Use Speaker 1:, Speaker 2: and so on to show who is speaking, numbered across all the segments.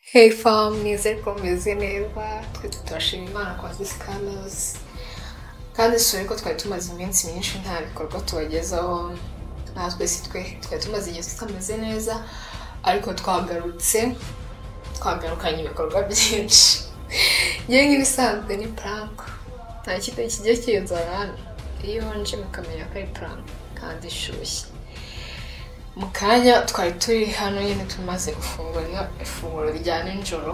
Speaker 1: heyifamu nizere ko mumeze neza twese turashima imana kwa visi kanozi kandi dusore ko twari tumaze iminsi myinshi nta bikorwa tubagezaho natwe si twe twari tumaze igihe tutameze neza ariko twagarutse twagarukanye ibikorwa byinshi ngewe nk'ibisanzwe ni puranka nta kintu kigiye kiyinzana iyo nje mukamenya ko ari puranka kandi ishyushye mu kanya twari turi hano nyine tumaze gufungura ifunguro rya nijoro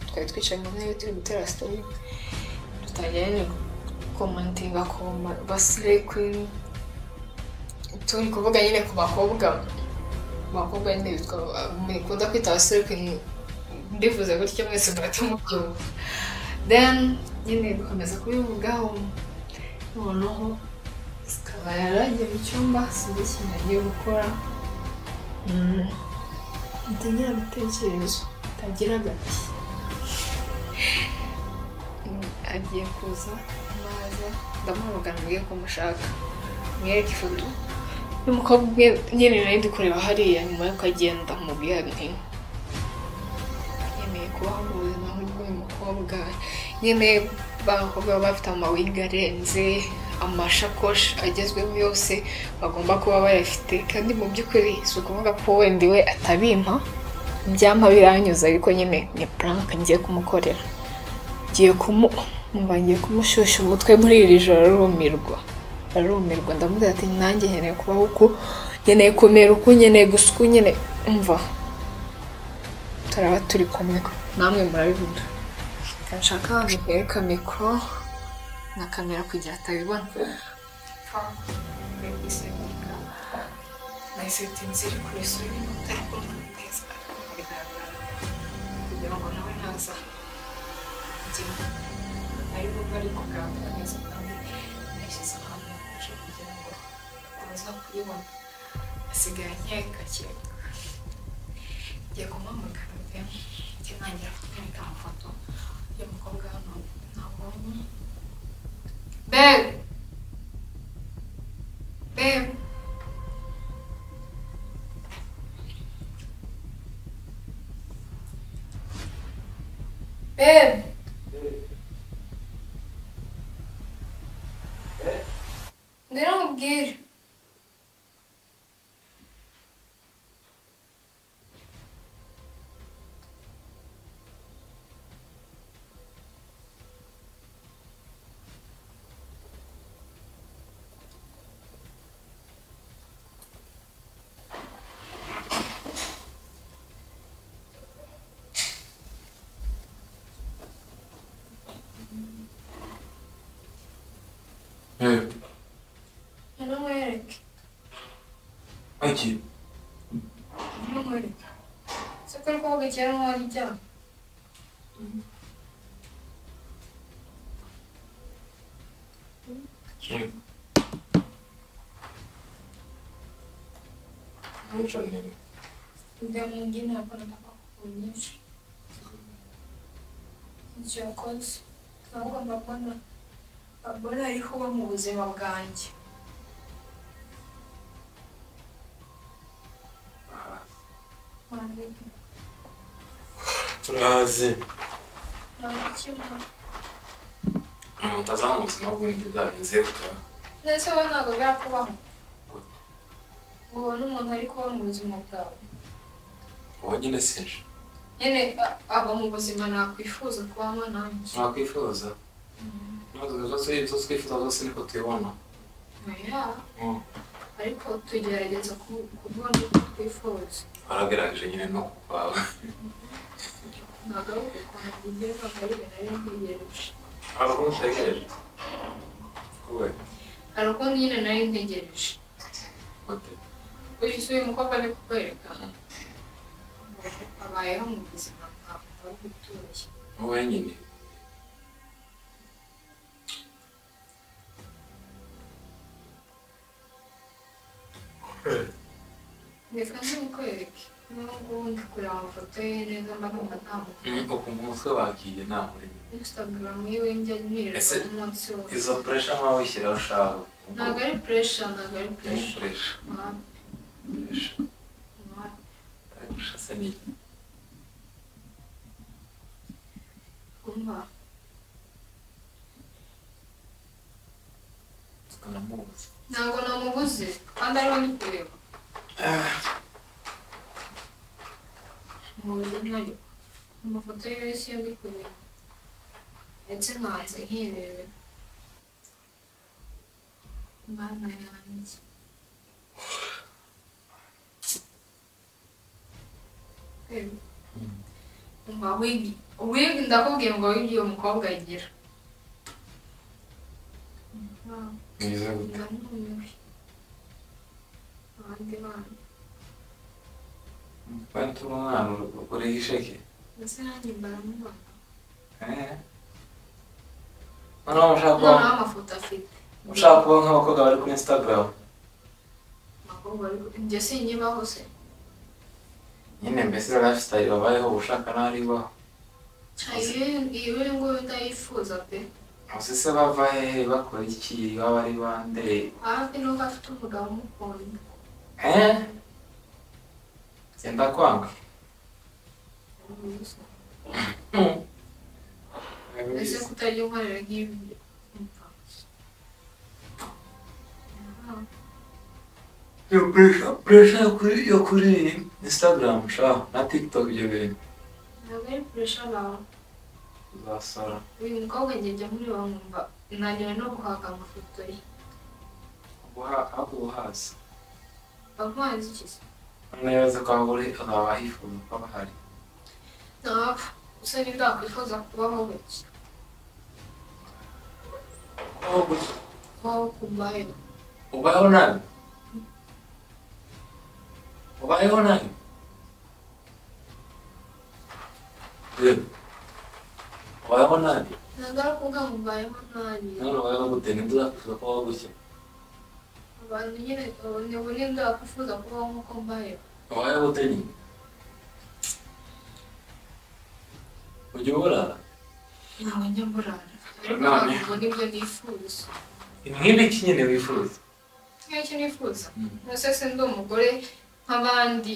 Speaker 1: twari twicaye mu ntebe turi gutera sitori dutangira nyine komantinga ku basire kwini turi kuvuga nyine ku bakobwa bakobwa nyine bitwa mukunda kwita abasore kwini ndifuza gutya mwese murahita mubyumva then nyine dukomeza kubivugaho noneho ikaba yaragiye mu cyumba sinzi ikintu agiye gukora ntagira ibitekerezo ntagira agati agiye kuza naza ndamuhamagara mbwiye ko mushaka mwereke ifoto y'umukobwa umwe nyine nari ndi kureba hariya nyuma y'uko agenda mubwira nti nkeneye kubaho mu buzima nk'uyu mukobwa nyine bakobwa baba bafite amawiga arenze amashakoshi agezweho yose bagomba kuba bayafite kandi mu by'ukuri si ukuvuga ko wenda we atabimpa byampa biranyuze ariko nyine ni puranka ngiye kumukorera ngiye kumu mba ngiye kumushyushya umutwe muri iri joro arumirwa arumirwa ndamubwira ati nanjye nkeneye kubaho uku nkeneye kumera uku nkeneye gusa uku nkeneye mva turaba turi kumwe namwe murabibona nshaka abantu bereka mikoro na kamera kugira atabibona nahise nziri kuri suri ariko neza kugira ngo nawe naza ariko bari kugaragara neza kandi nashyize ahantu huje kugira ngo baza kuyibona asigaye nkeka cyane ngiye kumuhamagara njye ntangira kumwereka amafoto y'umukobwa hano nabonye Babe. Babe. Babe. They don't get it. I know Eric.
Speaker 2: Aki,
Speaker 1: I know Eric. So kuri koga cyane wari cyane. Ndio mwingine hapo nataka kukuonyesha. Nchi ya Kongo. Navuga mbabona mbabona ariko bo mu buzima bwanjye. Wandike.
Speaker 2: turahazi
Speaker 1: Nabikimpa.
Speaker 2: mutazana mu buzima bw'undi bwagenze bukaba
Speaker 1: ndetse we ntabwo byakubaho ngo ubone umuntu ari kuba mu buzima bwawe
Speaker 2: wowe nyine sinje
Speaker 1: nyine a- aba mu buzima nakwifuza kubamo nanjye
Speaker 2: mwakwifuza ntabwo ibyo twifuza zose niko tubibona
Speaker 1: oya ariko tugerageza ku- kubona uko twifuza
Speaker 2: waragerageje nyine no kwawe
Speaker 1: ntabwo ari ukuntu bigerwa ngo ari ibintu ari ntegereje
Speaker 2: ntabwo utegereje wowe
Speaker 1: hari ukundi nyine nari ntegereje
Speaker 2: ute
Speaker 1: uyu si uyu mukobwa ari kukwereka abayeho mu buzima bwawe ari gutuye
Speaker 2: wowe nyine
Speaker 1: reka nzimukwereke n'ubwo ndi kureba amafoto ye neza mba numva nta muntu
Speaker 2: ukumva umutwe wagiye nta murimo
Speaker 1: instagram yiwe njya nirerwa
Speaker 2: Ese
Speaker 1: umunsi wose
Speaker 2: izo puresha nk'aho ushyiraho ushaka
Speaker 1: ntabwo ari pressure ntabwo ari pressure
Speaker 2: puresha
Speaker 1: Ah,
Speaker 2: puresha
Speaker 1: ah,
Speaker 2: puresha se ni
Speaker 1: kumva
Speaker 2: tukanamubuza
Speaker 1: ntabwo namubuze kandi ariho ndi kureba muburyo ntayo amafoto ye yose yo ndi kureba ndetse nkanze nkirebera imana yanjye Ewe. umva wigi wigi ndakubwiye ngo wigi uwo mukobwa agira Wow.
Speaker 2: mwiza gute
Speaker 1: Ndamumiwe. Abandi bana.
Speaker 2: kandi turi umwana uri- uriho isheke
Speaker 1: Ndetse nanjye mbaramubona.
Speaker 2: Eh? noneho ushaka
Speaker 1: Noneho
Speaker 2: kuba
Speaker 1: amafoto afite.
Speaker 2: ushaka kuba nk'abakobwa bari kuri instagram
Speaker 1: Abakobwa bari ku- Njye sinyibaho se.
Speaker 2: nyine mbese lifestyle babayeho uba ushaka nawe aribaho
Speaker 1: Iyo- iyo nguyu ndayifuza pe.
Speaker 2: gusa se bava hehe bakora iki baba ari bande
Speaker 1: Hafi n'uko afite umugabo umukunda.
Speaker 2: Eh? genda kwanga
Speaker 1: Ese kutajya unkorera nk'ibyo. Umva. Ah,
Speaker 2: iyo puresha puresha yo kuri yo kuri instagram sha na tiktok ibyo bintu
Speaker 1: Ntabwo ari kuresha abantu.
Speaker 2: uzasora
Speaker 1: Uyu mukobwa njye njya mureba nkumva nananiwe no guhaga amafoto ye.
Speaker 2: aho uhaza
Speaker 1: Avanze iki se?
Speaker 2: neza ko aho uri azaba yifuza ko aba ahari
Speaker 1: ntapfa gusa ntibwakwifuza kubaho gutya kubaho kumbayo
Speaker 2: ubayeho nabi ubayeho nabi Yewe. ubayeho nabi
Speaker 1: ntabwo ari ukuvuga ngo mbayeho nabi
Speaker 2: none ubayeho gute ninde uzakwifuza ko wabaho gutya
Speaker 1: abantu nyine ubu ni bunini ndakwifuza kubaho nk'uko mbayeho
Speaker 2: ubayeho gute nyine ujya uburara
Speaker 1: ntabwo njya mburara ariko
Speaker 2: None.
Speaker 1: ntabwo ubwo nibyo nifuza
Speaker 2: nk'ibiki nyine wifuza
Speaker 1: nk'icyo nifuza
Speaker 2: Mm.
Speaker 1: nose se ndi umugore nk'abandi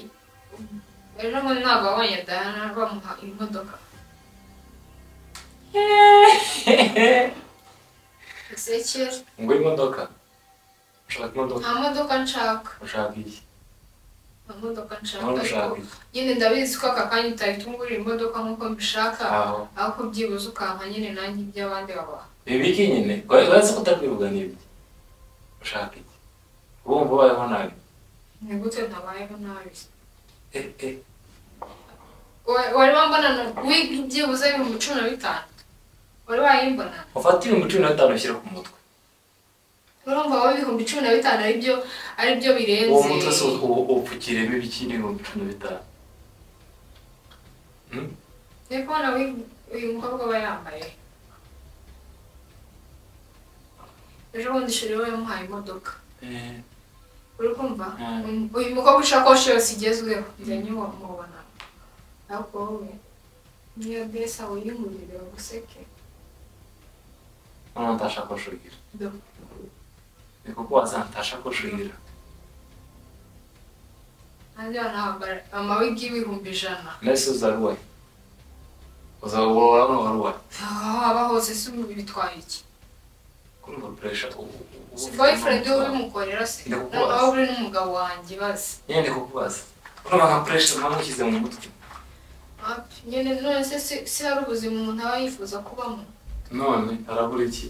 Speaker 1: ejo bundi ntabwo wabonye dayana bamuha imodoka ezekiel
Speaker 2: ngo imodoka ushaka imodoka
Speaker 1: nta modoka nshaka
Speaker 2: ushaka iki
Speaker 1: nta modoka nshaka ariko
Speaker 2: none ushaka iki
Speaker 1: nyine ndabizi ko aka kanya utahita ungurira imodoka nk'uko mbishaka
Speaker 2: aho
Speaker 1: ariko byibuze ukampa nyine nanjye iby'abandi babaha
Speaker 2: ibiki nyine uretse ko utakwivuga n'ibyo ushaka iki wumva ubayeho nabi
Speaker 1: ni gute ntabayeho nabi
Speaker 2: Eh, eh.
Speaker 1: Wa- wari wambonana wiga byibuze ibihumbi cumi na bitanu wari wayimbona
Speaker 2: ufata ibihumbi cumi na bitanu ushyira ku mutwe
Speaker 1: urumva wowe ibihumbi cumi na bitanu aribyo aribyo birenze
Speaker 2: uwo mutwe si uwo upfukiremo ibiki n'ibihumbi cumi na bitanu Hmm?
Speaker 1: uri kubona wig- uyu mukobwa aba yambaye ejo bundi shuri we yamuhaye imodoka
Speaker 2: Eh,
Speaker 1: uri kumva
Speaker 2: Mm.
Speaker 1: Um, uyu mukobwa ishakoshi yose igezweho njya nyuba mubona ariko wowe niyo besa uyimurire baguseke
Speaker 2: noneho ntashakoshi ugira
Speaker 1: Do.
Speaker 2: ni kuko wazana ntashakoshi ugira
Speaker 1: nanjye banahambara amawigi y'ibihumbi ijana
Speaker 2: mbese uzaruwe uzabura hano waruwe
Speaker 1: aho waba hose si ubu bitwaye iki
Speaker 2: kumva puresha ubu
Speaker 1: si boyfriend we ubimukorera se
Speaker 2: Ndakubaza.
Speaker 1: nawe uri n'umugabo wanjye bazi
Speaker 2: nyine ndi kukubaza urumva nka puresha ntamushyize mu mutwe
Speaker 1: Api, nyine none se si- si hari ubuzima umuntu aba yifuza kubamo
Speaker 2: none harabura iki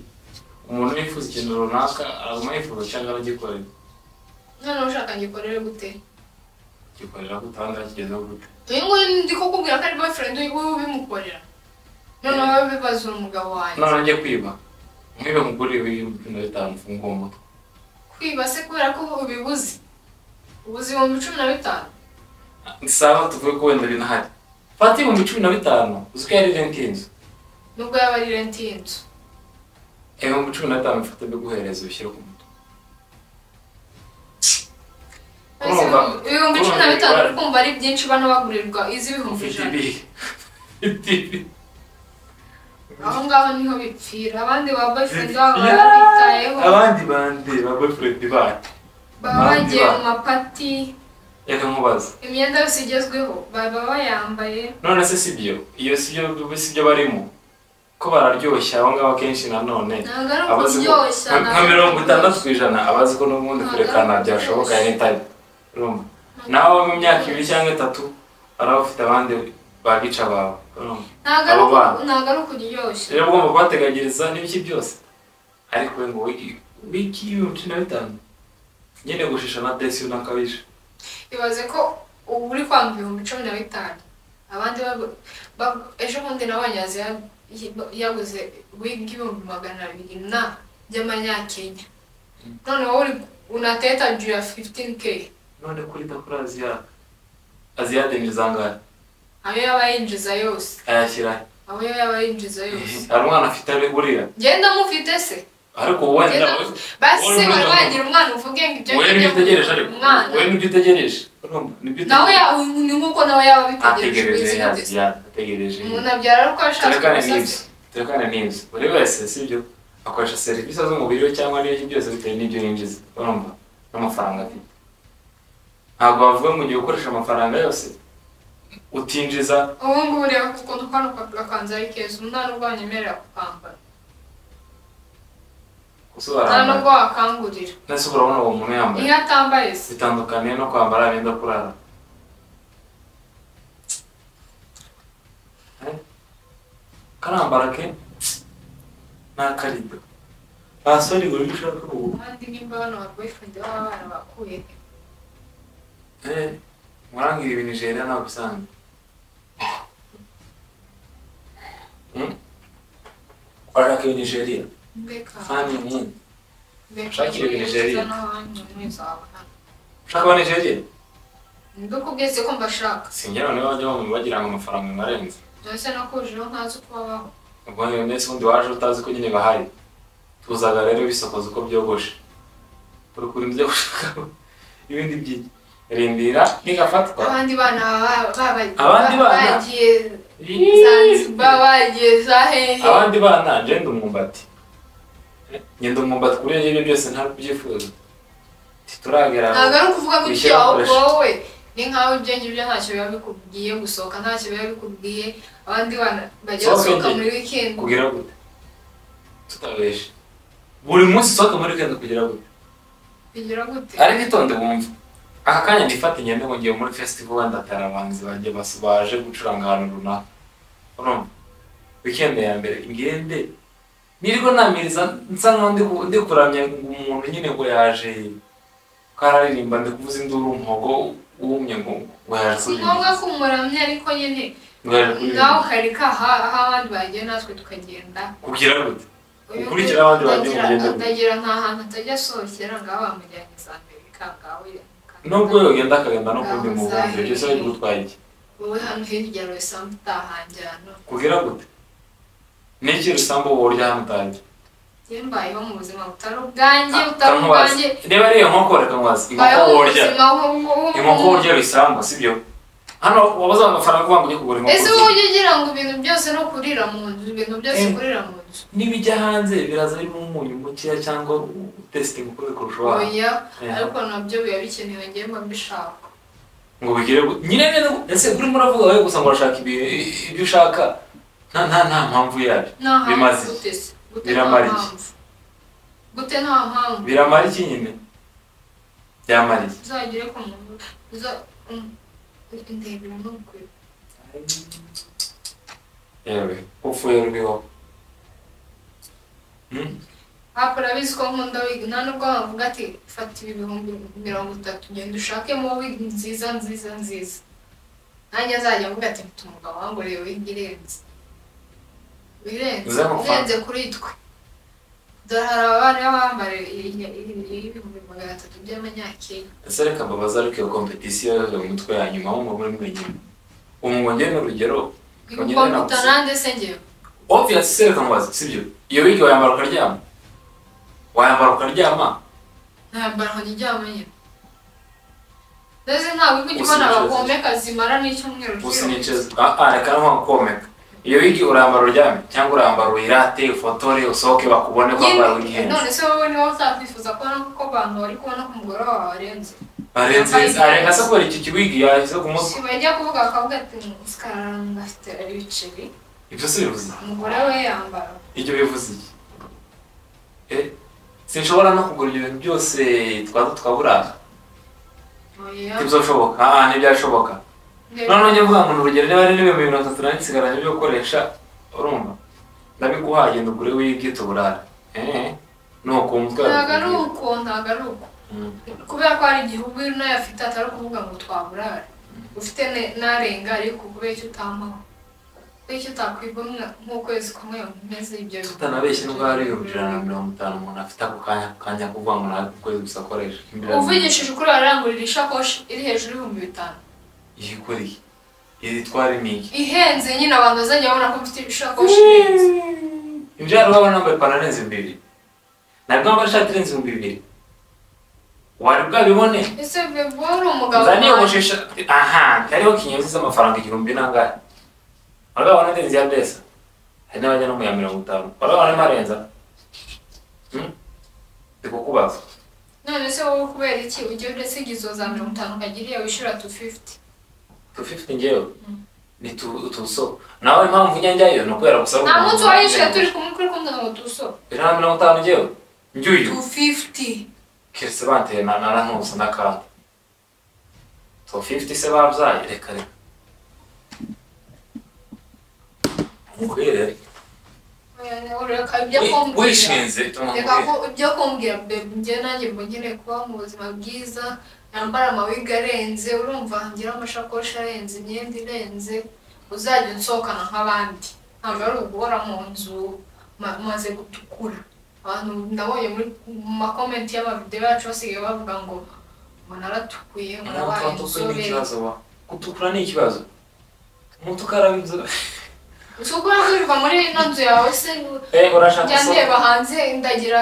Speaker 2: umuntu yifuza ikintu runaka araguma yifuza cyangwa aragikorera
Speaker 1: none ushaka ngikorere gute
Speaker 2: gikorera gute ahandi akigezeho gute
Speaker 1: uyu nguyu ndi kukubwira ko ari boyfriend we ubimukorera none wowe bibaza umugabo wanjye
Speaker 2: none njye kwiba nkwibe muguriwe ibihumbi cumi na bitanu mfunguye umutwe
Speaker 1: kwiba se kubera ko ubibuze ubuze ibihumbi cumi na bitanu
Speaker 2: sawa tuvuge ko wenda binahari fata ibihumbi cumi na bitanu uzi ko yari renti y'inzu
Speaker 1: nubwo yaba ari renti y'inzu
Speaker 2: ibihumbi cumi na bitanu mfite biguhereza ubishyire ku mutwe
Speaker 1: Ese
Speaker 2: Urumva?
Speaker 1: ibihumbi cumi na
Speaker 2: Urumva?
Speaker 1: bitanu uri kumva ari byinshi bano bagurirwa izi ibihumbi
Speaker 2: ufite
Speaker 1: ijana
Speaker 2: ibihe ufite ibihe
Speaker 1: aho ngaho niho bipfira abandi ba boyfriend babo
Speaker 2: Yeah!
Speaker 1: barabitayeho
Speaker 2: abandi bande ba boyfriend bacu
Speaker 1: baba
Speaker 2: abandi
Speaker 1: bagiye
Speaker 2: ba-
Speaker 1: mu mapati
Speaker 2: reka nkubaza
Speaker 1: imyenda yose igezweho baba bayambaye
Speaker 2: none se si byo iyo si byo si byo barimo ko bararyoshya abo ngabo akenshi nanone
Speaker 3: ntabwo ari
Speaker 2: abazi ko-
Speaker 3: ukuryoshya
Speaker 2: nka- nka
Speaker 3: ntabwo ari
Speaker 2: mirongo itandatu
Speaker 3: ukuryoshya.
Speaker 2: ku ijana abazi ko n'ubundi
Speaker 3: Ntabwo
Speaker 2: kurekana
Speaker 3: ari
Speaker 2: byashoboka
Speaker 3: ukuryoshya.
Speaker 2: anytime urumva naho mu myaka ibiri cyangwa itatu hari abafite abandi bagica bawe urumva
Speaker 3: ntabwo ari
Speaker 2: abo
Speaker 3: uku-
Speaker 2: bana.
Speaker 3: ntabwo ari ukuryoshya
Speaker 2: rero ugomba kubateganyiriza n'ibiki byose ariko we ngo wigi- wiki y'ibihumbi cumi na bitanu nyine gushisha na desi unakabije
Speaker 3: ibaze ko ubu uri kwanga ibihumbi cumi na bitanu abandi bagu- bagu- ejo bundi nabonye yazi ya- yaguze wiga ibihumbi magana abiri na by'amanyakenya none wowe uri unateta juu ya 15k
Speaker 2: none kuri kuri aziyade aziyade ni izangahe
Speaker 3: ayo yaba yinjiza yose
Speaker 2: ayashyira
Speaker 3: aho yaba yinjiza yose
Speaker 2: hari umwana afite ari burira
Speaker 3: genda mufite se
Speaker 2: ariko wowe
Speaker 3: Genda
Speaker 2: nawe
Speaker 3: mufite. basi
Speaker 2: wowe
Speaker 3: se wari
Speaker 2: uravuga.
Speaker 3: wagira umwana uvuge ngo ibyo
Speaker 2: wowe nibyo
Speaker 3: ngibyo
Speaker 2: utegereje ariko
Speaker 3: umwana
Speaker 2: wowe nibyo utegereje urumva nibyo
Speaker 3: nawe
Speaker 2: utegereje
Speaker 3: ya- ni nk'uko nawe yaba abitegereje
Speaker 2: ategereje
Speaker 3: wizihiwe
Speaker 2: yazi yazi ategereje
Speaker 3: umuntu abyara ari uko ashatse
Speaker 2: turekane
Speaker 3: gusa
Speaker 2: n'ibyo turekane n'ibyo buri wese sibyo akoresha serivisi z'umubiri we cyangwa n'ibyo byose bitewe n'ibyo yinjiza urumva n'amafaranga afite ntabwo bavuga ngo ugiye gukoresha amafaranga yose utinjiza
Speaker 3: ubu ngubu reba ku kuntu kano kapira kanze ari keza umwana ubwo wanyemerera kukambara nta
Speaker 2: gusobanura
Speaker 3: nubwo wakangurira
Speaker 2: ndetse urabona uwo muntu yambaye
Speaker 3: iyo atambaye se
Speaker 2: bitandukaniye no kwambara imyenda kurara Eh? karambara ke ni akarido basore ngo niba ushaka ubu
Speaker 3: abandi nimba bano baboyfriend baba barabakuye
Speaker 2: Eh, murangirira ibintu Nigeria ntabwo usanga. Hmm? Urashaka iyo Nigeria?
Speaker 3: mbeka
Speaker 2: Fani nkini.
Speaker 3: mbeka
Speaker 2: Shakira Nigeria.
Speaker 3: n'abandi mwese wabana
Speaker 2: Ushaka aba Nigeria?
Speaker 3: mbikubwiye ko mbashaka
Speaker 2: Sinjye noneho bajya bamwe bagira ngo amafaranga marenze.
Speaker 3: ndetse nakujeho ntazi uko babaho
Speaker 2: Ubwo rero ndetse ubundi waje utazi ko nyine bahari. Tuzaga rero bisokoza uko byogoshe. Urukuri ibyo gushaka ibindi byinshi. Rindira nigafatwa.
Speaker 3: abandi bana baba- baba-
Speaker 2: Abandi
Speaker 3: ba-
Speaker 2: bana?
Speaker 3: bagiye Zanzibar bagiye za hehe
Speaker 2: abandi bana ngenda umwumbati ngenda umwumbati kuri ibyo ngibyo byose ntabwo ubyifuza tituragera
Speaker 3: ntabwo ari ukuvuga ngo
Speaker 2: Wishyira
Speaker 3: ibyo
Speaker 2: abakoresha.
Speaker 3: wowe ni nkaho ibyo ngibyo ntacyo biba bikubwiye gusohoka ntacyo biba bikubwiye abandi bana bajya
Speaker 2: Sohoka
Speaker 3: basohoka
Speaker 2: njye.
Speaker 3: muri weekend
Speaker 2: kugira gute tutabeshe buri munsi usohoka muri kenda kugira gute
Speaker 3: bigira gute
Speaker 2: ariko itonde wumva aka kanya nifate ngende ngo ngiye muri festival wenda atari abahanzi bajya bas- baje gucuranga ahantu runaka urumva wikende ya mbere ngende nirwo namiriza nsa nkaho ndi ku- ndi kuramya umuntu nyine ngo yaje ko araririmba ndi kuvuza induru umuhogo wumye ngo ngo yaje
Speaker 3: si
Speaker 2: kuririmba
Speaker 3: ngombwa ko umuramya ariko nyine
Speaker 2: ngo yaje kuririmba
Speaker 3: nawe ukareka aha aho abandi bagiye natwe tukagenda
Speaker 2: kugira gute
Speaker 3: Uyu
Speaker 2: Ukurikira abandi bagiye
Speaker 3: atagira-
Speaker 2: mugende.
Speaker 3: atagira nta hantu atajya asohokera ngaho bamujyanye za amerika ngaho yamukanga.
Speaker 2: nubwo yogenda akagenda no kundi mu bundi ibyo byose bari gutwara iki
Speaker 3: wowe hano hirya rusambu utahanjyana
Speaker 2: kugira gute niki rusambu wowe uryamye utaye
Speaker 3: njye mbayeho mu buzima butari ubwanjye butari
Speaker 2: kankwazi
Speaker 3: ubwanjye
Speaker 2: reba ari iyo nkoko reka nkwazi inkoko
Speaker 3: mbayeho mu
Speaker 2: worya
Speaker 3: buzima
Speaker 2: inkoko
Speaker 3: nk'ubu
Speaker 2: worya bisambu sibyo hano wabuze amafaranga uvuga ngo ujye kugura inkoko
Speaker 3: ese
Speaker 2: zibiri.
Speaker 3: wowe ujya ugira ngo ibintu byose no kurira mu nzu ibintu byose
Speaker 2: Eh.
Speaker 3: kurira mu nzu
Speaker 2: nibijya hanze biraza ari umunyu mukeya cyangwa testing kuri kurusha uwawe
Speaker 3: oya
Speaker 2: Eh.
Speaker 3: ariko nabyo biba bikenewe njyewe mba mbishaka
Speaker 2: ngo bigire gu- nyine nyine ese urimo uravuga wowe gusa ngo urashaka ibi- ibyo ushaka nta nta nta mpamvu yabyo
Speaker 3: nta mpamvu
Speaker 2: Bimaze iki?
Speaker 3: gute se gute nta
Speaker 2: Biramara iki?
Speaker 3: mpamvu gute nta mpamvu
Speaker 2: biramara iki nyine byamara iki
Speaker 3: uzagire ku muntu uza mm, ndebera no kure
Speaker 2: yewe upfuye ruriho Hmm?
Speaker 3: hapfa urabizi ko nkunda wig nta nubwo wavuga ati fata ibi bihumbi mirongo itatu genda ushakemo wig nziza nziza nziza nanjye azajya avuga ati mfite umugabo wanguriye wig irenze irenze
Speaker 2: Uzamufata.
Speaker 3: irenze kuri twe dore hari abana bambara ibihumbi magana atatu by'amanyakenya
Speaker 2: ese reka mbabaze ariko iyo kompetisiyo yo mu mitwe ya nyuma aho muri mwenyine ubu ngo njye ni urugero Ongera
Speaker 3: ibikombe
Speaker 2: nawe.
Speaker 3: utanande se njyewe
Speaker 2: obvious se reka mbabaze sibyo iyo wigi wayambara ukaryama wayambara ukaryama
Speaker 3: ntayambara ngo nijyamo nyine ndetse nta wig ujya ubona
Speaker 2: Usinjiza.
Speaker 3: abagomeka zimara n'icyumweru
Speaker 2: gusa
Speaker 3: cyose.
Speaker 2: niceza ah ah reka nko komeka iyo wigi urambara uryame cyangwa urambara uyirate ufotore usohoke bakubone ko wambaye wigi
Speaker 3: Nyine,
Speaker 2: ihenze
Speaker 3: none se wowe niba uzakwifuza kubona ko abantu bari kubona ko umugore wawe warenze
Speaker 2: arenze arenga se kubera iki kiwigi yashyize ku mutwe
Speaker 3: bajya kuvuga bakavuga ati "Mm, sikaranga afite ibiceri
Speaker 2: ibyo se bivuze
Speaker 3: umugore we yambara
Speaker 2: ibyo bivuze iki Eh, sinshobora no kugura ibyo bintu byose twaza tukaburara
Speaker 3: oya
Speaker 2: ntibyashoboka aha ntibyashoboka noneho njya mvuga ngo ni urugero niba ari n'ibihumbi mirongo itatu na nsigaranye byo gukoresha urumva ndabiguhaye genda ugure wibwe tuburare eee nukumva
Speaker 3: ntabwo ari uko ntabwo ari uko kubera ko hari igihe ubwira nayo afite atari ukuvuga ngo twaburare ufite ne- n'arenga ariko kubera icyo utampaho kubera icyo utakwibwa nk'ukwezi kumwe umeze ibyo bintu
Speaker 2: tutanabeshye nubwo hari ibihumbi ijana na mirongo itanu umuntu afite ako kanya ako kanya kuvuga ngo ntabwo ukwezi gusa akoresha
Speaker 3: uvugishije ukuri wararangurira ishakoshi iri hejuru y'ibihumbi bitanu
Speaker 2: yikuriye iri twari n'iki
Speaker 3: ihenze nyine abantu bazajya babona ko mfite ishakoshi ihenze
Speaker 2: ibyo hari waba nambaye ipantaro irenze ibihumbi bibiri ntabwo nambaye ishati irenze ibihumbi bibiri wari bwabibone
Speaker 3: ese bebo wari umugabo
Speaker 2: uzaniye
Speaker 3: wanjye.
Speaker 2: umushesha aha hariho kinyozi z'amafaranga igihumbi n'angahe warabona n'indenzi ya besa hari n'abajya no mu ya mirongo itanu warabona n'amarenza ndikukubaza
Speaker 3: none se wowe kubera iki ugiye udasiga izo za mirongo itanu ukagira iyo wishyura tu fifiti
Speaker 2: tu fifiti ngewe ni tu tuso nawe impamvu njya njyayo ni ukubera gusa
Speaker 3: nta munsi wayishyura turi kumwe kuri kumwe ngo tuso
Speaker 2: ijana na mirongo itanu ngewe njyuyu
Speaker 3: tu fifiti
Speaker 2: kiretse banteye na narantuza n'akandi tu fifiti se babyaye reka reka ukwiriye
Speaker 3: ibyo kumbwira
Speaker 2: wishinze ituma
Speaker 3: reka ko ibyo kumbwira bebe njye nanjye mba nkeneye kubaho mu buzima bwiza yambara amawiga arenze urumva ngira amashakoshi arenze imyenda irenze uzajya unsohokana nk'abandi ntabwo ari uguhora mu nzu ma- maze gutukura abantu ndabonye muri mu makomenti y'amavidewo yacu basigaye bavuga ngo ngo naratukuye ngo nabaye
Speaker 2: umuntu utukura ni
Speaker 3: inzobe
Speaker 2: ikibazo wa gutukura ni ikibazo umuntu ukaraba inzobe
Speaker 3: gusa uko urakwirwa muri ino nzu yawe se
Speaker 2: eh urashaka
Speaker 3: njya ndeba
Speaker 2: usohoke
Speaker 3: hanze ndagira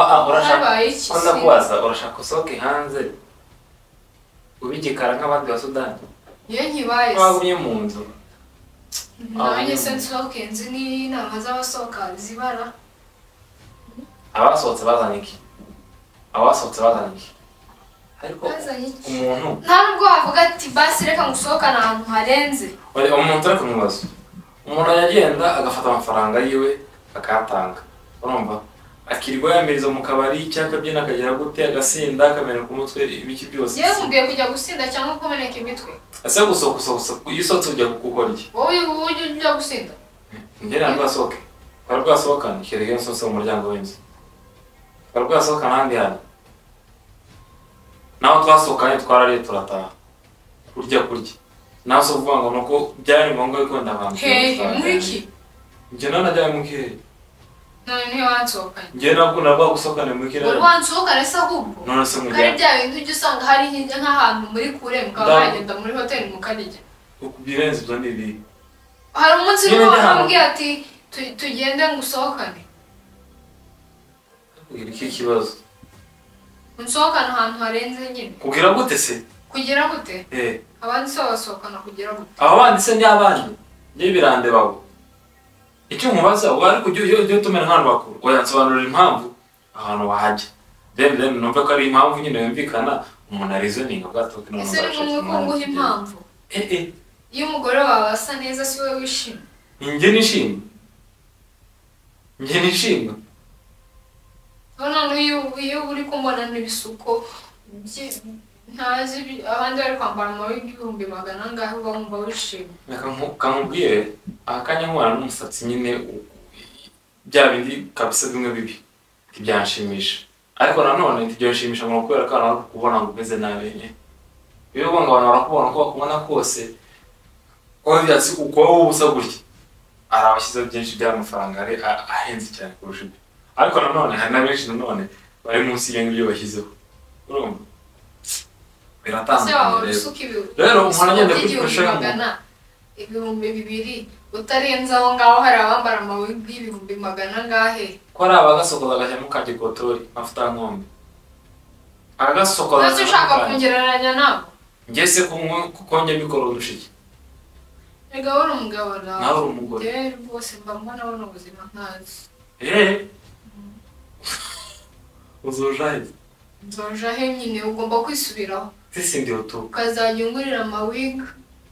Speaker 2: ah ah urashaka
Speaker 3: habaye iki
Speaker 2: ko
Speaker 3: se?
Speaker 2: ndakubaza urashaka usohoke hanze ubigikara nk'abandi ba sudani
Speaker 3: iyo nkibaye se
Speaker 2: wagumye mu nzu
Speaker 3: Nanjye sense Hawkins ni inama z'abasohoka zibara
Speaker 2: abasohotse bazanye iki abasohotse bazanye iki ariko
Speaker 3: bazanye iki?
Speaker 2: umuntu
Speaker 3: nta nubwo wavuga ati basi reka ngusohokane ahantu harenze
Speaker 2: Wari- umuntu uri kumubaza umuntu aragenda agafata amafaranga yiwe akayatanga urumva akirirwa yamiriza mu kabari cyangwa akabyina akagira gute agasinda akameneka umutwe ibiki byose
Speaker 3: yewe nkubwiye kujya gusinda cyangwa kumeneka imitwe
Speaker 2: ese gusa gusa gusa iyo usotse ujya gukora iki
Speaker 3: wowe ujya ujya gusinda
Speaker 2: ngera rwasohoke twari rwasohokana ikirere iyo nsotse mu muryango w'inzu twari rwasohokana ahandi hantu naho twasohokanye twarariye turataha kurya kurya nawe se uvuga ngo ni uko byari ngombwa yuko ndabantu
Speaker 3: hehe muri iki
Speaker 2: njye nawe najyaye mu kirere
Speaker 3: none niyo wansohokanye
Speaker 2: njye ntabwo nabwo gusohokana mu kirere
Speaker 3: wari wansohokane se ahubwo
Speaker 2: none se
Speaker 3: kari
Speaker 2: mujyana
Speaker 3: bya bintu ujya usanga hari hirya nk'ahantu muri kure mukaba
Speaker 2: Ndabona.
Speaker 3: mwagenda muri hoteli mukarya
Speaker 2: birenze ibyo ni ibi
Speaker 3: hari umunsi
Speaker 2: Iyo
Speaker 3: umwe
Speaker 2: ujya ahantu-
Speaker 3: wambwiye ati "Tu- tugende ngusohokane
Speaker 2: kugira iki kibazo
Speaker 3: unsohokane ahantu harenze nyine
Speaker 2: kugira gute se
Speaker 3: kugera gute
Speaker 2: eh
Speaker 3: abandi se basohokana kugera gute
Speaker 2: aba bandi se ni abandi ni birande babo icyo mubaza ubu ariko ujye ujye ujye utumira nk'ahantu bakuru wayansobanurira impamvu ahantu wahajya then then numva ko ari impamvu nyine yumvikana umuntu arizoninga bwato ko
Speaker 3: ese ni ngombwa ko nguha impamvu
Speaker 2: eh eh
Speaker 3: iyo umugore wawe asa neza si wowe wishimye
Speaker 2: njye nishimye njye nishimye
Speaker 3: rero noneho iyo iyo uri kumbona n'ibisuko byi- ntazi ibi- abandi bari kwambara amabinga ibihumbi magana angahe uba wumva wishimye
Speaker 2: Reka nku- kamubwire akanya nkubana n'umusatsi nyine u- bya bindi kabisa bimwe bibi ntibyanshimisha ariko nanone ntibyashimisha ngo kubera ko abantu bari kukubona ngo umeze nabi nyine iyo ubonga abantu barakubona uko bakubona kose kuba byatsi uko wowe ubusa gutya hari abashyizeho byinshi by'amafaranga ari a- ahenze cyane kurusha ibyo ariko nanone hari na benshi nanone bari munsi y'ibyo ngibyo bashyizeho urumva
Speaker 3: ese waba
Speaker 2: biratandukanye rero
Speaker 3: usuka ibi-
Speaker 2: Rero umuntu
Speaker 3: ibisuko
Speaker 2: agenda
Speaker 3: by'igihumbi
Speaker 2: kwifasha mu-
Speaker 3: magana ibihumbi bibiri utarenze aho ngaho hari abambara amabinga y'ibihumbi magana angahe
Speaker 2: ko ari abagasokoza agashyiramo ka gikotori mafuta nkombe aragasokoza
Speaker 3: ntacyo ushaka
Speaker 2: agashyiramo ka-
Speaker 3: kungereranya nabo
Speaker 2: njye se kunywa kuko njya mbikora udushiki
Speaker 3: erega wowe uri umugabo
Speaker 2: nawe uri umugore
Speaker 3: njyewe rwose mba mbona buno ubuzima ntazi
Speaker 2: eee uzujahide
Speaker 3: nzoja he nyine ugomba kwisubiraho
Speaker 2: sisi ndi utu
Speaker 3: ukazajya ungurira amawiga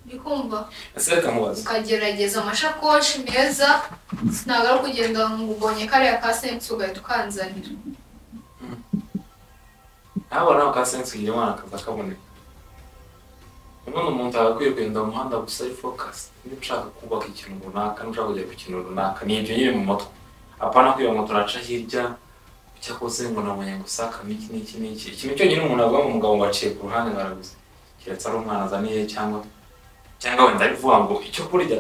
Speaker 3: ndikumva
Speaker 2: ese reka nkubaze
Speaker 3: ukagerageza amashakoshi meza ntabwo ari ukugenda ngo ubonye kariya ka sensi ugahita ukanzanira
Speaker 2: ntabwo nawe ka sensi ugira umwana akaza kaboneka umwana umuntu aba akwiye kugenda mu muhanda gusa ari fokasi niba ushaka kubaka ikintu runaka niba ushaka kujya ku kintu runaka ni ibyo nyine mu mutwe apana kwiba ngo turaca hirya icyo akoze ngo nabonye gusakamo iki n'iki n'iki ikintu cyonyine umuntu avuga ngo umugabo ngo aciye ku ruhande baraguze keretse ari umwana azaniye cyangwa cyangwa wenda bivuga ngo icyo kurya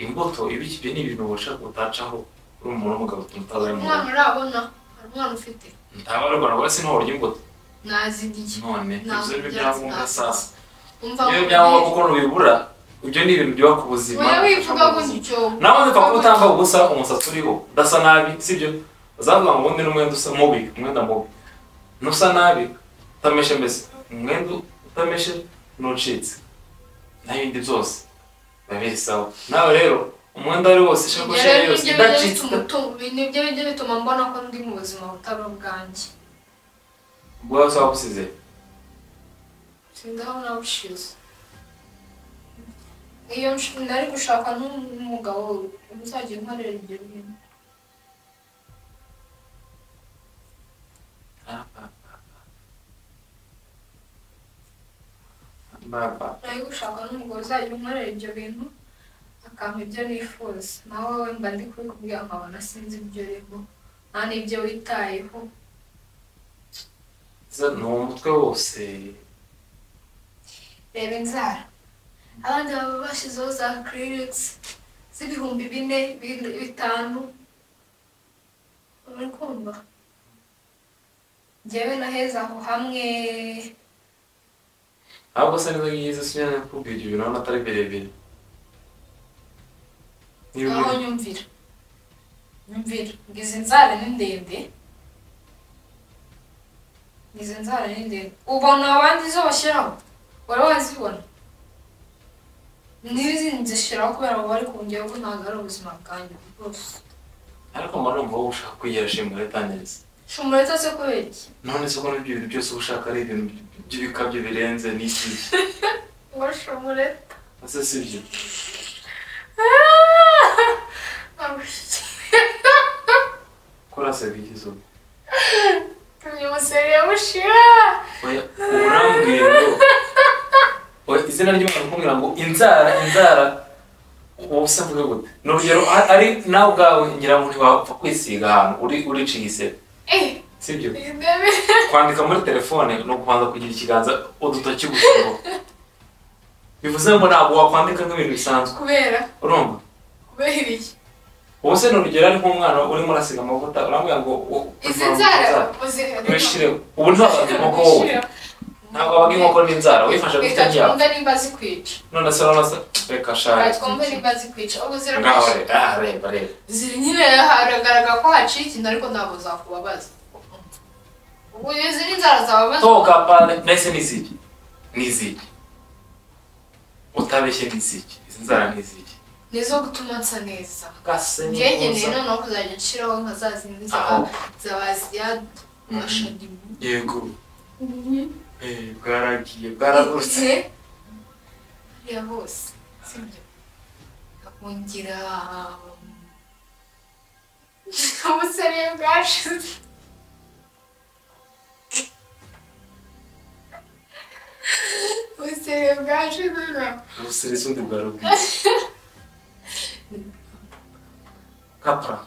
Speaker 2: imbuto ibiki ibyo ni ibintu ushaka utacaho uri umuntu w'umugabo
Speaker 3: hari
Speaker 2: tumutazaye mu
Speaker 3: umwana urabona hari umwana ufite
Speaker 2: ntaba ari urwara wese ntuburya imbuto
Speaker 3: nazigiye
Speaker 2: none
Speaker 3: Ntabwo
Speaker 2: ibyo ni
Speaker 3: byatsi,
Speaker 2: ibyangombwa
Speaker 3: ntabwo.
Speaker 2: sasa
Speaker 3: umva
Speaker 2: iyo
Speaker 3: ngo
Speaker 2: byangombwa kuko ntubibura ibyo ni ibintu byubaka ubuzima
Speaker 3: Oya wivuga gutyo
Speaker 2: nawe wumva ko utanga ubusa umusatsi uriho udasa nabi sibyo uzavuga ngo ubundi n'umwenda usa mubi umwenda mubi ntusa nabi utameshe mbese umwenda utameshe n'ucitse n'ibindi byose biba bisawa nawe rero umwenda wari wose ishakoshi yari yose idacitse
Speaker 3: nibyo bijya bituma mbona ko ndi mu buzima butari ubwanjye
Speaker 2: ubwo waba usaba gusize
Speaker 3: sindaho nabushize iyo nsh- nari gushaka n'umugabo uzajya unkorera ibyo bintu
Speaker 2: baba
Speaker 3: nari gushaka n'umugabo uzajya unkorera ibyo bintu akampa ibyo nifuza nawe we mba ndi kubikubwira nkabona sinzi ibyo urimo nta n'ibyo witayeho
Speaker 2: za- ni uwo mutwe wose
Speaker 3: reba inzara abandi baba bashyizeho za kiririgisi z'ibihumbi bine bi- bitanu uri kumva njyewe naheze aho hamwe
Speaker 2: ahubwo se nizo ngizo sinyana nakubwira ibyo bintu urabona atari birebire Niba uri-
Speaker 3: aho nyumvira nyumvira ngo izi nzara ni ndende izi nzara ni ndende ubona abandi zo bashyiraho wari wazibona n'izi nzishyiraho kubera ngo bari kongera ko ntabwo ari ubuzima bwanjye rwose
Speaker 2: ariko mba numva wowe ushaka kwigira shimura tangiza
Speaker 3: shumuretse se kubera iki
Speaker 2: none se ko n'ibyo bintu byose uba ushaka ari ibintu by'ibikabyo birenze n'iki
Speaker 3: uwo shumuretse
Speaker 2: ese si byo kora serivisi ubu
Speaker 3: umuseri yamushira
Speaker 2: oya ubu urambwira ngo oya izina ry'umuntu ukubwira ngo inzara inzara wowe se mvuge gute ni urugero a- ari nawe ubwawe ngira ngo ntiwapfa kwisiga ahantu uri uriciye isebe
Speaker 3: eee
Speaker 2: si byo
Speaker 3: iyi ntebe
Speaker 2: kwandika muri telefone ni ukubanza kugira ikiganza udutoki gusa ngo bivuze ngo ntabwo wakwandika nk'ibintu bisanzwe
Speaker 3: kubera
Speaker 2: urumva
Speaker 3: kubera iki
Speaker 2: wowe se ni urugero ari nk'umwana urimo urasiga amavuta urambwira ngo wo-
Speaker 3: izi
Speaker 2: uzamura
Speaker 3: nzara
Speaker 2: inzara,
Speaker 3: uziherera
Speaker 2: wishyireho ubu ntabaga inkoko wowe ntabwo wabaga inkoko n'inzara wifashe ku
Speaker 3: Reka
Speaker 2: itarya
Speaker 3: twumve nimba zikwica
Speaker 2: none se urabona se reka
Speaker 3: Reka
Speaker 2: shari
Speaker 3: twumve nimba zikwica ubu
Speaker 2: ngaho
Speaker 3: zirafashe
Speaker 2: reba ah, reba reba
Speaker 3: ziri nyine haragaragara ko haciye ikintu ariko ntabwo zakubabaza ubu izi ni inzara zababaza
Speaker 2: toka pane mbese ni iziki ni iziki utabeshye ni iziki izi nzara ni iziki
Speaker 3: nizo gutuma nsa neza
Speaker 2: gase ni
Speaker 3: ngengeneye
Speaker 2: uza.
Speaker 3: noneho kuzajya nshiraho nka za zindi
Speaker 2: Aho.
Speaker 3: zaba zabaziya gashadimu
Speaker 2: yego Eh, bwaragiye bwaragurutse
Speaker 3: ya bose sibyo akongera ubusere bwashize ubusere bwashize na-
Speaker 2: ubuseresi undi bwaragurutse kapra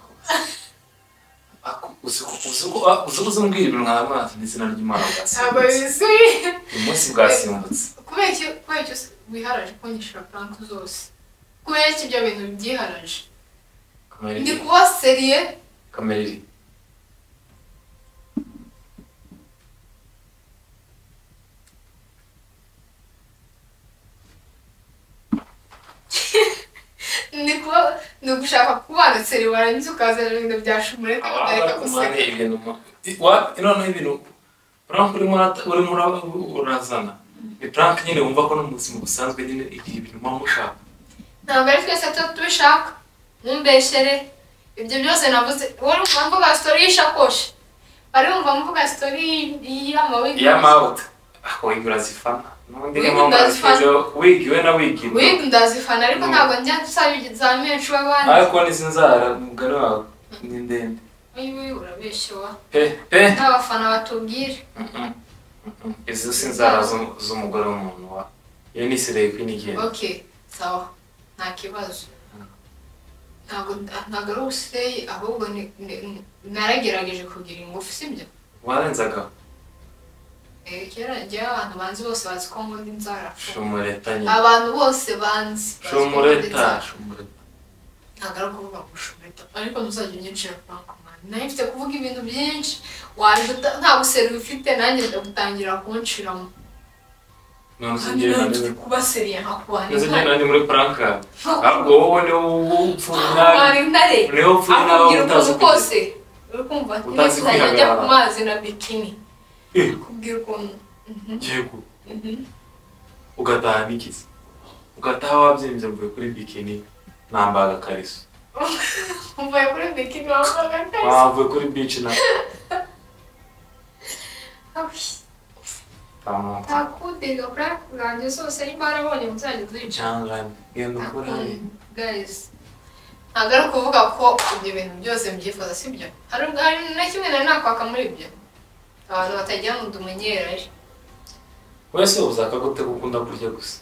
Speaker 2: Ako- uzi ko- uzi ko- ah, uzi ko uzimbwira ibintu nka amazi n'izina ry'imana
Speaker 3: ntabwo
Speaker 2: bwasimbutse
Speaker 3: bisuye
Speaker 2: umunsi bwasimbutse
Speaker 3: kubera iki kubera iki wiharaje kunyishyura frank zose kubera iki ibyo bintu byiharaje
Speaker 2: kamere
Speaker 3: ndi kuba seriye
Speaker 2: kamere iri
Speaker 3: ni kuba ni ugushaka kubana seri warangiza ukazana ibintu bya shumurete
Speaker 2: aba ari
Speaker 3: ukareka
Speaker 2: kumane
Speaker 3: guseka
Speaker 2: ibintu mu- I- wa- noneho ibintu prank urimo urata- urimo ura- urazana ni prank nyine wumva ko no mu buzima busanzwe nyine igihe ibintu muba mushaka
Speaker 3: ntabwo ari twese tuba tubishaka ntumbeshere ibyo byose navuze wari wumva mvuga sitori y'ishakoshi wari wumva mvuga sitori y'amawigi
Speaker 2: iyo amawuta ako ingura zifana n'ubundi
Speaker 3: Wig
Speaker 2: niyo mpamvu
Speaker 3: ndazifa-
Speaker 2: nashyizeho wigi we na wigi nto
Speaker 3: wiga ndazifana ariko
Speaker 2: Mm.
Speaker 3: ntabwo njya nsaba ibizamini nshuro abandi
Speaker 2: ariko n'izi nzara umugore wawe ni ndende
Speaker 3: wiwe urabeshyewa
Speaker 2: pe pe
Speaker 3: nta bafana batubwira
Speaker 2: Mm-mm. Mm-mm. izi si inzara z'u- z'umugore w'umuntu wa iyo ni sireyi kwini igenda
Speaker 3: okay sawa nta kibazo ntabwo ntabwo ari ubusireyi ahubwo ni- ni- ni- naragerageje kugira ingufu sibyo
Speaker 2: warenzagaho
Speaker 3: Eh, kera njyewe abantu banzi bose bazi ko nkunda inzara
Speaker 2: shumureta nyine
Speaker 3: abantu bose banzi bazi ko nkunda
Speaker 2: shumureta
Speaker 3: inzara.
Speaker 2: shumureta
Speaker 3: ntabwo ari ukuvuga ngo ushumeta ariko ntuzajya unyicira frankomani nayo mfite kuvuga ibintu byinshi waje uta- nta buseri ufite nanjye ndagutangira kunshiramo
Speaker 2: none uzi
Speaker 3: kandi
Speaker 2: njyewe
Speaker 3: nawe
Speaker 2: nari
Speaker 3: mfite
Speaker 2: muri-
Speaker 3: kuba seriye nkakubana
Speaker 2: nzi njyewe nari muri prankari
Speaker 3: intare
Speaker 2: ahubwo wowe ni wowe upfuye nabi
Speaker 3: nkakubana intare
Speaker 2: niwe upfuye nabi
Speaker 3: akubwira
Speaker 2: utazi
Speaker 3: ukuntu
Speaker 2: kugeza
Speaker 3: kose uri kumva ati
Speaker 2: Utazi
Speaker 3: ntizajya njya
Speaker 2: kwihagarara.
Speaker 3: ku mazi na bikini
Speaker 2: Eh.
Speaker 3: akubwira ukuntu Mhm,
Speaker 2: yego
Speaker 3: mhm.
Speaker 2: ugataha n'ikizi ugataha wabyimbye mvuye kuri bikini nambaye agakariso
Speaker 3: mvuye kuri bikini wambaga neza
Speaker 2: wavuye kuri bici na tamuntu
Speaker 3: ntakudega kuri ako bwanjye zose nimba warabonye muzajya uzica
Speaker 2: cyangwa genda ukora
Speaker 3: guys ntabwo ari ukuvuga ko ibyo bintu byose mbyifuza si byo hari hari na kimwe nari nakwaka muri ibyo abantu batagira ngo ndumenyera ari
Speaker 2: wese ubu uzakagute gukunda kurya gusa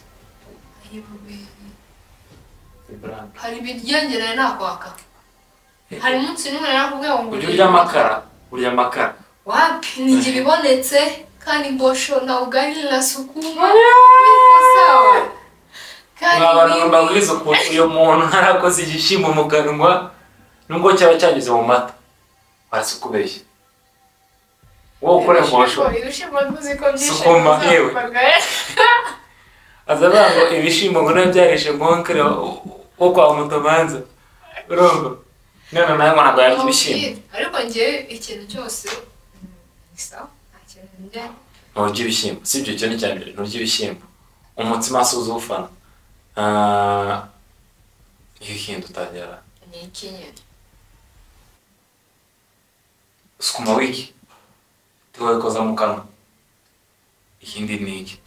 Speaker 2: Ibranka.
Speaker 3: hari ibiryoge nari nakwaka hari umunsi n'umwe nari nakubwiye ngo
Speaker 2: ujya urya amakara urya amakara
Speaker 3: wapi nijye ibibonetse kandi bosho na ugali na sukuma sawa kandi
Speaker 2: mwabana ngo
Speaker 3: ibi-
Speaker 2: mbabwize ukuntu uyu muntu harakoze igishyimbo mu kanwa nubwo cyaba cyanyuze mu mata hasi ukubeshya wowe ukora imbosho
Speaker 3: ibishimbo tuzi ko byinshi
Speaker 2: Sukuma, yewe.
Speaker 3: bizakorwa.
Speaker 2: aza avuga ngo ibishimbo ngo nabyo byarishe mwonkere wo kwa mutomanza urumva none nawe ngo ntabwo yarya ibishyimbo
Speaker 3: ariko njyewe ikintu cyose mm, ni sawa nta kintu njya
Speaker 2: nturya ibishyimbo si ibyo cyo ni icya mbere nturya ibishyimbo umutsima si uzufana Ah, iyo ikindi utagera
Speaker 3: ni iki nyine
Speaker 2: sukuma wiki tuwabikoza mu kanwa ikindi ni iki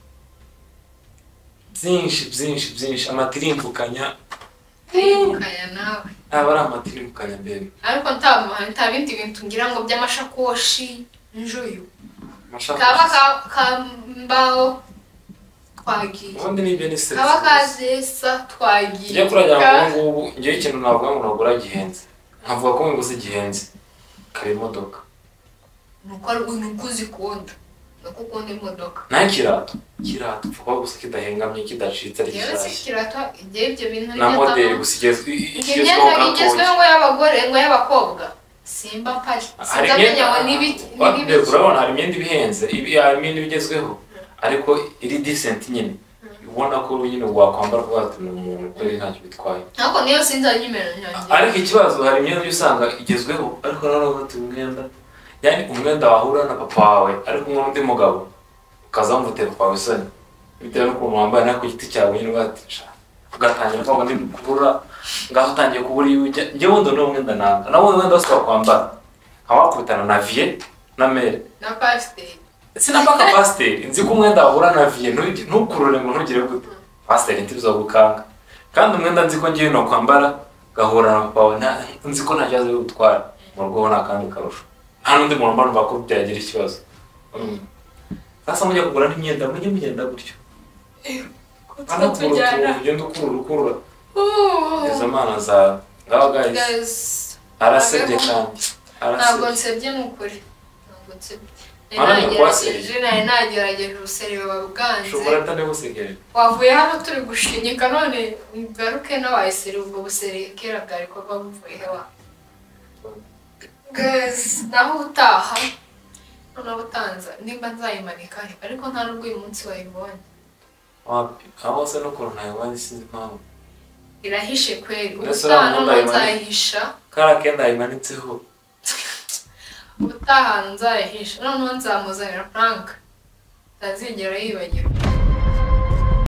Speaker 2: byinshi byinshi byinshi amatirimbukanya
Speaker 3: kaya nawe
Speaker 2: aba ari amatirimbukanya mbere
Speaker 3: ariko nta nta bindi bintu ngira ngo by'amashakoshi njuyu
Speaker 2: Amashaka-
Speaker 3: kaba ka- kambaho twagiye
Speaker 2: ubundi nibyo ni stress
Speaker 3: kaba kazesa twagiye
Speaker 2: tujya kuragira ngo ubu
Speaker 3: Ka-
Speaker 2: ngubu ngewe ikintu navuga ngo nagura gihenze nkavuga ko nguzi gihenze kare imodoka
Speaker 3: ni uko ari ni uko uzikunda ni uko ukunda imodoka
Speaker 2: nta kirato kirato upfa kuba gusa kidahengamye kidacitse ari
Speaker 3: rero si
Speaker 2: gishyashya
Speaker 3: kirata igihe ibyo bintu
Speaker 2: na
Speaker 3: bigezamo-
Speaker 2: moderi gusa igezwe
Speaker 3: Njye
Speaker 2: igezweho
Speaker 3: imyenda igezweho
Speaker 2: gakondo
Speaker 3: ngo y'abagore ngo y'abakobwa simba mpari
Speaker 2: hari
Speaker 3: sinzamenya ngo ni ibiki ni
Speaker 2: imyenda
Speaker 3: ibiki
Speaker 2: urabona hari imyenda ibihenze ibi- hari imyenda ibigezweho ariko iri disenti nyine ubona ko nyine wakwambara kuko ati ni umuntu kuko rero ntacyo bitwaye
Speaker 3: ariko niyo sinzanya nimero yanjye
Speaker 2: ariko ikibazo hari imyenda uba usanga igezweho ariko nanone ufite umwenda yani umwenda wahura na papa wawe ariko umwe n'undi mugabo ukaza wamutera kwa isoni bitewe n'ukuntu wambaye nawe ku giti cyawe nyine ugatisha ugatangira kuvuga ngo ndi kubura ngaho utangiye kubura iyo ujya njye wundi ni umwenda nanga nawe undi mwenda wose wakwambara nkaba wakubitana na viye na mere
Speaker 3: na pasiteri
Speaker 2: sinapaka pasiteri nzi ko umwenda wahura na viye ntugi- ntukurure ngo ntugire gute pasiteri ntibizo gukanga kandi umwenda nzi ko ngiye nakwambara gahura na papa wawe nta- nzi ko nta kibazo bigutwara mu rugo ni akandi karusho nta n'undi muntu mba numva ko byagira ikibazo Mm. sasa mujya kugura n'imyenda mujye mugenda gutyo
Speaker 3: ko tuba
Speaker 2: anakura
Speaker 3: tujyana
Speaker 2: utuntu ugenda ukurura ukurura
Speaker 3: Uuuu.
Speaker 2: izo mana zawe ngaho guys
Speaker 3: Guys,
Speaker 2: arasebye kandi
Speaker 3: ntabwo
Speaker 2: arasebye
Speaker 3: nsebye ni ukuri ntabwo nsebye
Speaker 2: Mana,
Speaker 3: nari nagerageje
Speaker 2: wasebye.
Speaker 3: nari nagerageje ubuserebe babwanze
Speaker 2: ushobora atari gusigaye
Speaker 3: wavuye hano turi gushinyika none ngaruke n'abayiseri ubwo buserebe kera bwari kuba buvuyeho Guys, naho utaha noneho utanza nimba nzayimanika ariko nta nubwo uyu munsi wayibonye
Speaker 2: wapi aho se n'ukuntu ntayibonye sinzi impamvu
Speaker 3: irahishe kweri
Speaker 2: Mbese
Speaker 3: ubutaha
Speaker 2: uriya
Speaker 3: noneho
Speaker 2: mwenda
Speaker 3: nzayihisha
Speaker 2: kariya kenda yimanitseho
Speaker 3: ubutaha nzayihisha noneho nzamuzanira frank ntazigera yibagirwa